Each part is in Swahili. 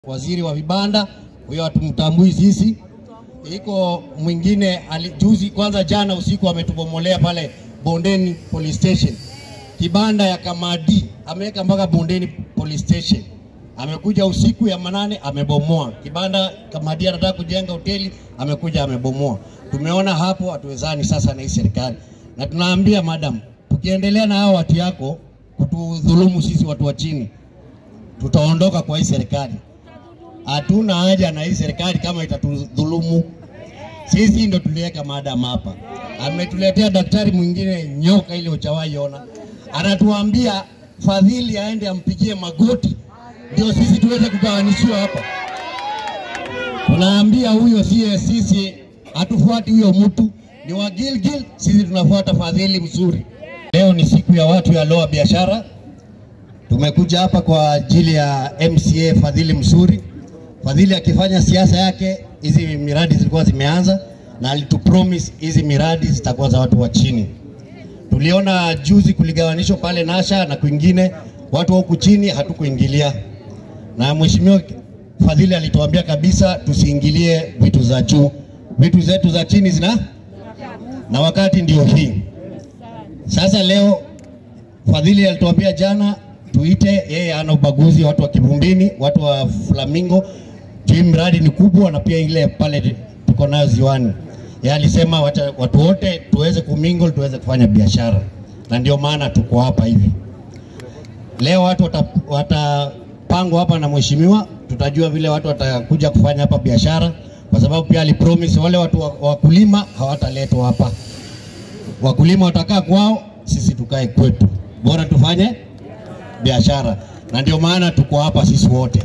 waziri wa vibanda, huyo hatumtambui sisi. Iko mwingine ali- juzi, kwanza jana usiku ametubomolea pale Bondeni police station, kibanda ya Kamadi ameweka mpaka Bondeni police station. Amekuja usiku ya manane amebomoa kibanda. Kamadi anataka kujenga hoteli, amekuja amebomoa. Tumeona hapo hatuwezani sasa na hii serikali, na tunaambia madam, tukiendelea na hao watu yako kutudhulumu sisi watu wa chini, tutaondoka kwa hii serikali. Hatuna haja na hii serikali kama itatudhulumu. Sisi ndo tuliweka madam hapa, ametuletea daktari mwingine nyoka ile uchawahi ona, anatuambia fadhili aende ampigie magoti ndio sisi tuweze kugawanishiwa hapa. Tunaambia huyo sie sisi hatufuati huyo mtu, ni wa Gilgil, sisi tunafuata fadhili mzuri. Leo ni siku ya watu ya loa biashara. Tumekuja hapa kwa ajili ya MCA Fadhili Msuri. Fadhili akifanya siasa yake, hizi miradi zilikuwa zimeanza na alitupromise hizi miradi zitakuwa za watu wa chini. Tuliona juzi kuligawanishwa pale Nasha na kwingine, watu wa huku chini hatukuingilia, na mheshimiwa Fadhili alituambia kabisa tusiingilie vitu za juu, vitu zetu za chini zina na wakati ndio hii sasa. Leo Fadhili alituambia jana tuite yeye, ana ubaguzi watu wa Kivumbini, watu wa Flamingo. Hii mradi ni kubwa, na pia ile pale tuko nayo ziwani. Yeye alisema wacha watu wote tuweze kumingle, tuweze kufanya biashara, na ndio maana tuko hapa hivi leo. Watu watapangwa wata hapa na mheshimiwa, tutajua vile watu watakuja kufanya hapa biashara, kwa sababu pia alipromise wale watu wa- wakulima hawataletwa hapa. Wakulima watakaa kwao, sisi tukae kwetu, bora tufanye biashara, na ndio maana tuko hapa sisi wote.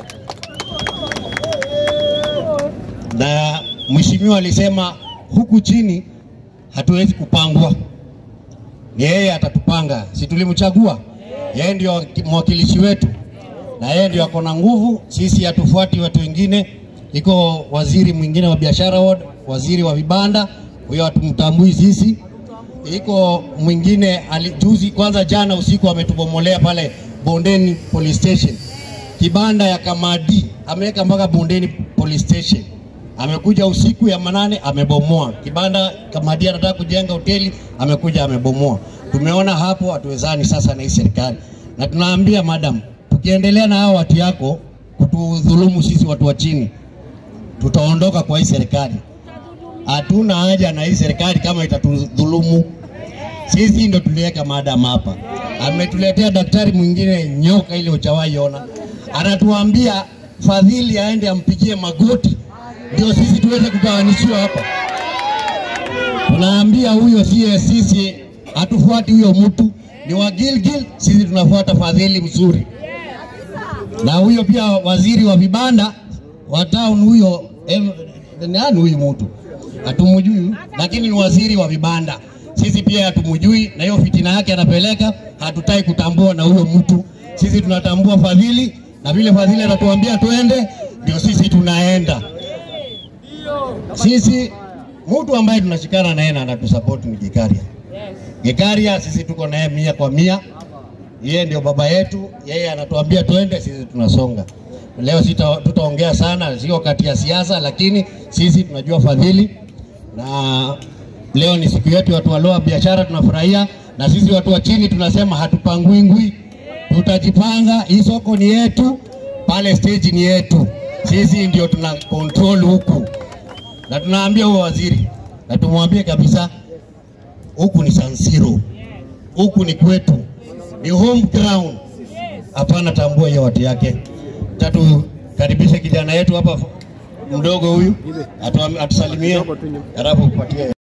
Na mheshimiwa alisema huku chini hatuwezi kupangwa, ni yeye atatupanga, si tulimchagua yeye? Ndio mwakilishi wetu na yeye ndio ako na nguvu. Sisi hatufuati watu wengine. Iko waziri mwingine wa biashara ward, waziri wa vibanda, huyo hatumtambui sisi. Iko mwingine ali, juzi kwanza jana usiku ametubomolea pale Bondeni police station, kibanda ya Kamadi ameweka mpaka Bondeni police station. Amekuja usiku ya manane amebomoa kibanda. Kamadi anataka kujenga hoteli, amekuja amebomoa. Tumeona hapo hatuwezani sasa na hii serikali, na tunaambia madam, tukiendelea na hao watu yako kutudhulumu sisi watu wa chini, tutaondoka kwa hii serikali. Hatuna haja na hii serikali kama itatudhulumu. Sisi ndo tuliweka madam hapa, ametuletea daktari mwingine nyoka ile uchawahi ona, anatuambia fadhili aende ampigie magoti ndio sisi tuweze kugawanishiwa hapa. Tunaambia huyo sie sisi hatufuati huyo mtu, ni wa Gilgil, sisi tunafuata fadhili mzuri. Na huyo pia waziri wa vibanda wa town huyo, em, nani huyu mtu hatumjui, lakini ni waziri wa vibanda. Sisi pia hatumjui, na hiyo fitina yake anapeleka, hatutaki kutambua na huyo mtu. Sisi tunatambua fadhili, na vile fadhili anatuambia twende, ndio sisi tunaenda. Sisi mtu ambaye tunashikana naye na anatusupport ni Gikaria. Gikaria sisi tuko naye mia kwa mia, yeye ndio baba yetu, yeye anatuambia twende, sisi tunasonga. Leo sita tutaongea sana, sio kati ya siasa, lakini sisi tunajua fadhili, na leo ni siku yetu watu waloa biashara, tunafurahia na sisi watu wa chini tunasema hatupangwingwi, tutajipanga. Hii soko ni yetu, pale stage ni yetu, sisi ndio tuna control huku na tunaambia huyo waziri na tumwambie kabisa, huku ni San Siro, huku ni kwetu, ni home ground. Hapana, tambua hiyo watu yake. Tatu, karibishe kijana yetu hapa mdogo huyu atu, atusalimie, halafu kupatie